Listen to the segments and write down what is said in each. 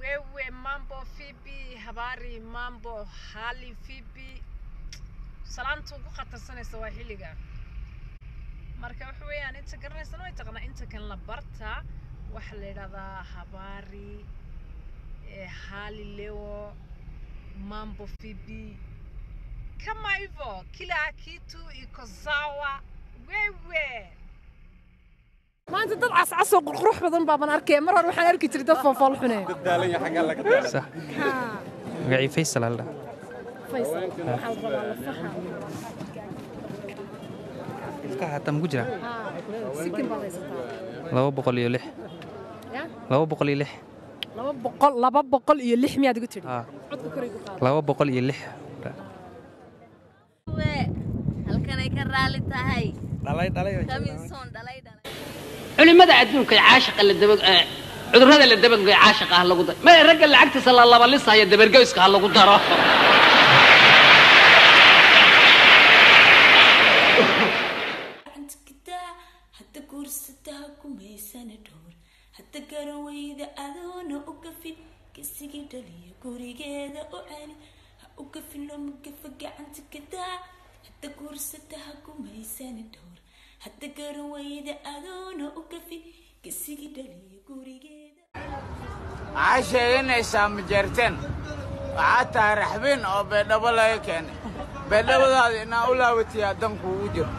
wewe mambo fibi habari mambo hali fibi salaanta ugu khatarsanaysa waa xilliga marka waxa weeyaan inta garanaysana way taqanaa inta kan la barta waxaa la yidhahdaa habari eh, hali leo mambo fibi kama hivyo kila kitu iko sawa wewe maanta dad cascas oo qurqurux badan baaban arkaya mar hore waxaan arki jiray dad foofool xune صح magacii faysal aldha faysal waxaa la rabaa lafaha ilka xataa maku jira sikin baad haysataa laba boqol iyo lix ya laba boqol iyo lix laba boqol laba boqol iyo lix miyaad igu tidhi haa codka kor igu qaada laba boqol iyo lix halkanay ka raali tahay dhalay dhalay kamiinsoon dhalay dhalay culimada adduunka ee caashiqa la daba ee cudurrada la dabagoy caashiqa ha lagu daro ma ragga lacagtiisa la labalisaya dabargoyska ha lagu daro hadda guursataa kumaysana dhowr hadda garan weyda adoona u gafin kasigii dhaliya gurigeeda u celi ha u gafin looma gafa gacanta kadaa hadda guursata ha kumaysana dhowr hadda garan weyda adoona u gafin kasigii dhaliya gurigeeda waxaa sheeganaysaa majeerteen waxaa tahay raxbiin oo beedhabo laga keenay beedhabadaada inaa u laawatiyaa dan kuugu jiro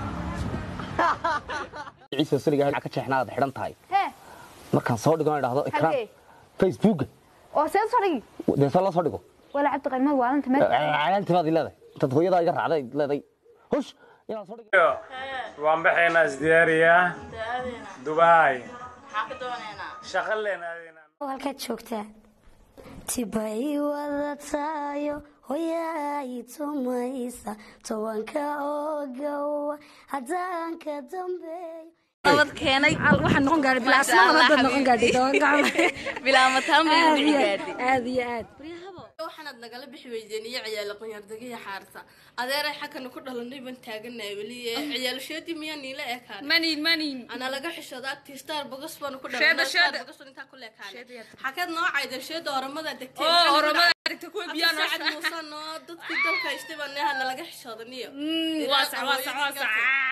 ciise saliga ka jeexnaad xidhan tahay markaan soo dhigo idhaahdo ikraan facebooka oo see soo dhigi dee soo la soo dhigo wala cabdi qaymaad waalinta meel calaantimaad leedahay intaad hooyadaa iga raacday leeday hush inaad soo dhigo waan baxaynaa isdiyaariyaa dubaay shaqo leenaadeenaa halkaad joogtaa tibay wadataayo hoyaay tumaysa tobanka ogowa haddaan ka dambeeyo nabad keenay waxaan noqon gaadhay bilaa asmadan haddaad noqon gaadhay toban gacmo bilaa mataan bay aad dhici iyo gaadhay aad iyo aad waxaanaad nagala bixi weydeen iyo ciyaala qanyaardagiya xaarta adeeray xagkana ku dhalanay baan taagannahay weli ciyaalashoodii miyaa niila ekaan manin manin ana laga xishodaa tiistar bogas baanu ku Sheeda, sheeda. dhalanay intaa ku leekaanay xakeed noo caydan sheeda oramada degtay oo oramada aragta kuwa biyaa noo sacad muuse noo dadkii dalka haystay baa neehana laga xishoodaniyo waasac waasac waasac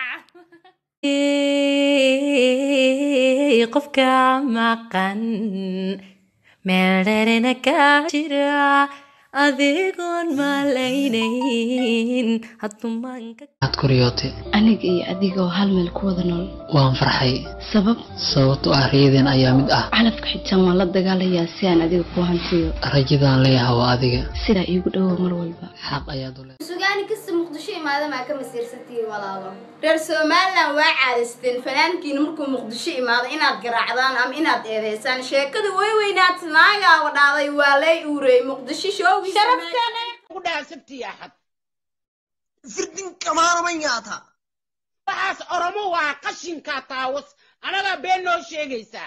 qofka maqan meeldherena ka jira adigoon malaynayn hadumaanka aad kuryootay aniga iyo adigoo hal meel ku wada nool waan farxay sabab sababto ah riyadeen ayaa mid ah calafka xitaan waan la dagaalayaa si aan adiga ku hantiyo rajadaan leeyahay waa adiga sidaa iigu dhowow mar walba xaq ayaad u leedahay sugaani kasta muqdisho imaada maa ka masiirsantihiin walaalo reer somalilan waa caadaysteen fanaankiina markuu muqdisho imaado inaad garaacdaan ama inaad eedeysaan sheekada way weynaad naagaa wadhaaday waa lay uurey muqdisho shoogi kudhaasabtiyaxad firdin kamaanama nyaata waxaas oromo waa qashinkaa taawas anagaa been noo sheegaysaa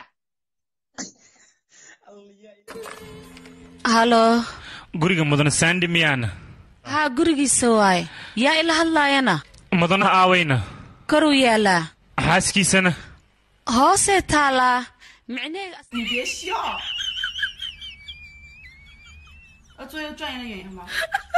halo guriga mudane saandi miyaana haa gurigiisa waaye yaa ila hadlaayana mudanaha aawayna koruu yaalaa xaaskiisana hoosee taalaa micneega 你别笑。呃，作业转一个演员吧。